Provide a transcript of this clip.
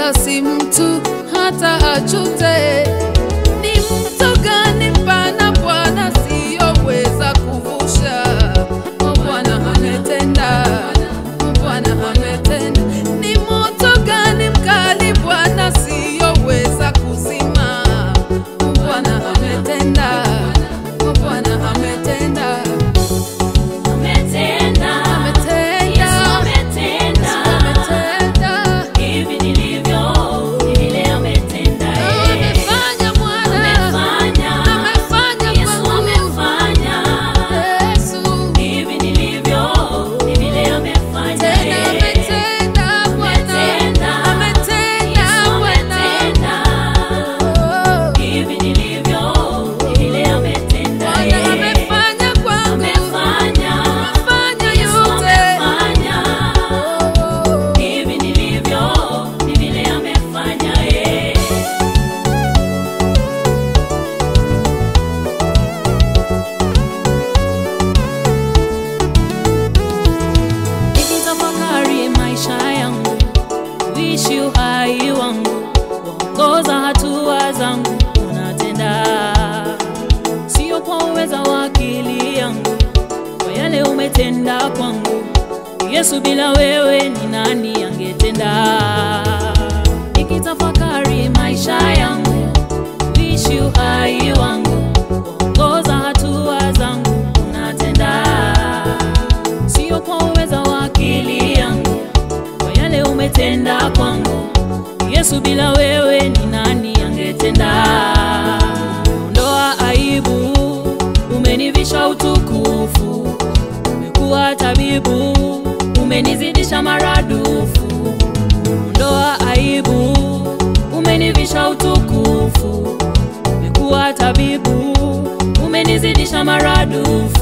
wala si mtu hata achute. Ni mto gani mpana Bwana siyoweza kuvusha? O Bwana ametenda, O Bwana ametenda. Ni moto gani mkali Bwana siyoweza kuzima? O Bwana ametenda, O Bwana ametenda, Ametenda, ametenda, Yesu ametenda. ametenda. Hivi nilivyo, ni vile ametenda yeye. Amefanya Bwana, Amefanya, amefanya Yesu kwangu. amefanya. Yesu, Hivi nilivyo, ni vile amefanya tena yeye. ametenda Bwana, Ametenda, ametenda Yesu Bwana. ametenda. Oh, Hivi nilivyo, ni vile ametenda Bwana yeye. amefanya kwangu, Amefanya, amefanya Yesu yote. amefanya. Oh, Hivi nilivyo, ni vile amefanya yeye. Nikitafakari maisha yangu, kuishi uhai wangu, kuongoza hatua zangu, unatenda sio kwa uweza wa akili yangu, kwa yale umetenda kwangu. Yesu, bila wewe ni nani angetenda? Nikitafakari maisha yangu, kuishi uhai wangu, kuongoza hatua zangu, unatenda sio kwa uweza wa akili yangu, kwa yale umetenda kwangu. Yesu, bila wewe ni nani angetenda? Ondoa aibu, umenivisha utukufu, umekuwa tabibu, umenizidisha maradufu. Ondoa aibu, umenivisha utukufu, umekuwa tabibu, umenizidisha maradufu.